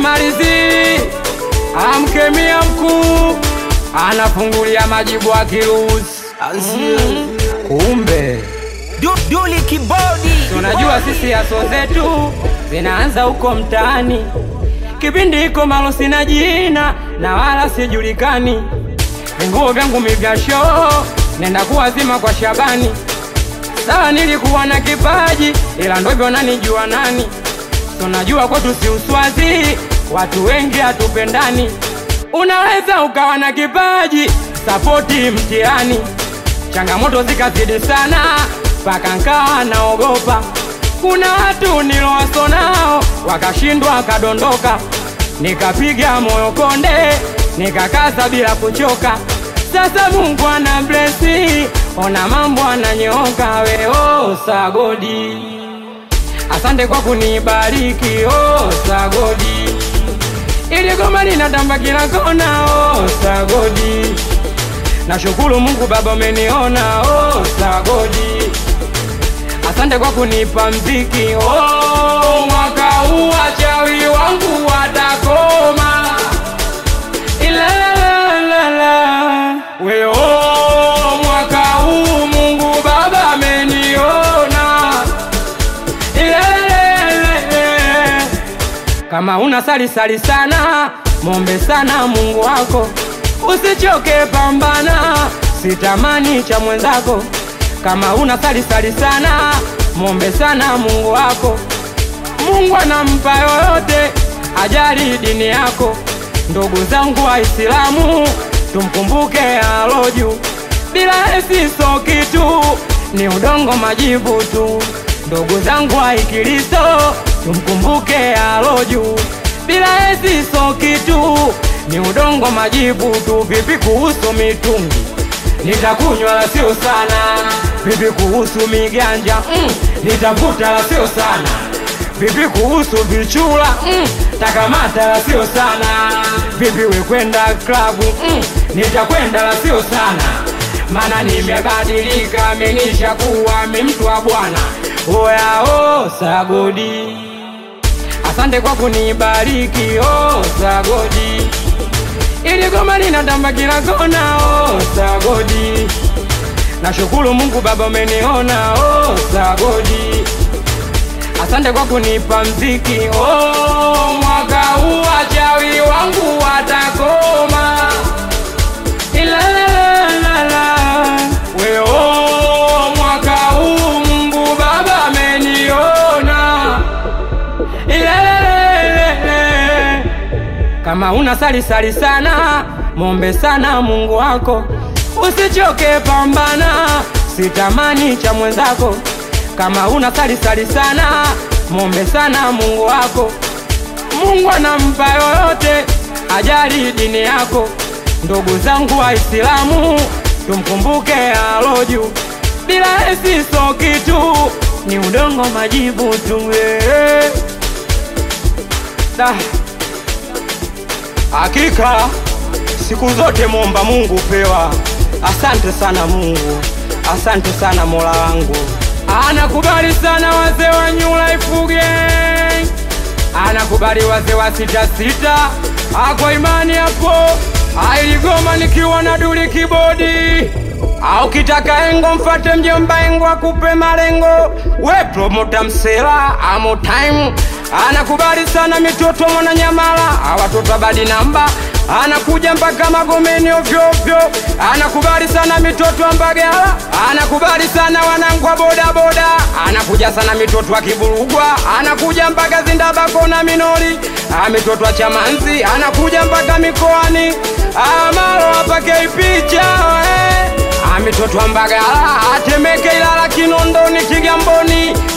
simalizi amkemia mkuu anafungulia majibu akiruhusi mm. kumbe Du, Duli Kibodi. tunajua sisi aso zetu zinaanza huko mtaani kipindi iko malo sina jina na wala sijulikani vinguo vyangu mivyasho nenda kuwazima kwa shabani sawa nilikuwa na kipaji ila ndo hivyo nanijua nani tunajua kwetu si uswazi watu wengi hatupendani unaweza ukawa na kipaji sapoti mtihani changamoto zikazidi sana mpaka nkawa naogopa kuna watu nilowaso nao wakashindwa wakadondoka nikapiga moyo konde nikakaza bila kuchoka sasa mungu ana blesi ona mambo ananyooka weo sagodi asante kwa kunibariki oh, sagodi ili goma linatamba kila kona oh, sagodi nashukuru mungu baba umeniona oh, sagodi asante kwa kunipa mziki oh, mwaka huu wachawi wangu watakoma Ilalalala. we oh, mwaka huu mungu baba ameniona Ilalalala. kama una sali sali sana mombe sana mungu wako usichoke pambana sitamani cha mwenzako kama una sali sali sana mombe sana mungu wako mungu anampa yoyote ajali dini yako ndugu zangu waislamu tumkumbuke aloju bila esiso kitu ni udongo majivu tu ndugu zangu waikristo tumkumbuke aloju bila esiso kitu ni udongo majivu tu vipi kuhusu mitungi nitakunywa la sio sana vipi kuhusu miganja mm, nitavuta la sio sana vipi kuhusu vichula mm, takamata la sio sana vipi wekwenda klabu mm, nitakwenda la sio sana mana nimebadilika menisha kuwa mi mtu wa bwana oyao sagodi asante kwa kunibariki oh, sagodi ili goma linatamba kila kona oh, sagodi nashukuru mungu baba umeniona oh, sagodi asante kwa kunipa mziki oh, mwaka huu wachawi wangu watakoma Ilalalala. we oh, mwaka huu mungu baba ameniona Ilalalala. kama una sali sali sana mombe sana mungu wako usichoke pambana sitamani cha mwenzako kama una sali sali sana mombe sana mungu wako mungu anampa yoyote ajali dini yako ndugu zangu waislamu tumkumbuke aloju bila esiso kitu ni udongo majibu tu eh. Da. Hakika siku zote momba Mungu pewa. Asante sana Mungu, asante sana Mola wangu. Anakubali sana wazee wa New Life Gang, anakubali wazee wa sita sita. Ako imani hapo, ailigoma nikiwa na duli kibodi au kitaka engo mfate mjomba engo akupe malengo we promota msela amo time anakubali sana mitoto mwananyamala awatoto abadi namba anakuja mpaka magomeni ovyoovyo anakubali sana mitoto wa mbagala anakubali sana wanangu wa bodaboda anakuja sana mitoto wa kiburugwa anakuja mpaka zindabako na minori Ah, mitoto wa chamanzi anakuja mpaka mikoani amalo apakei picha eh. mitoto wa mbagala atemeke ilala kinondoni kigamboni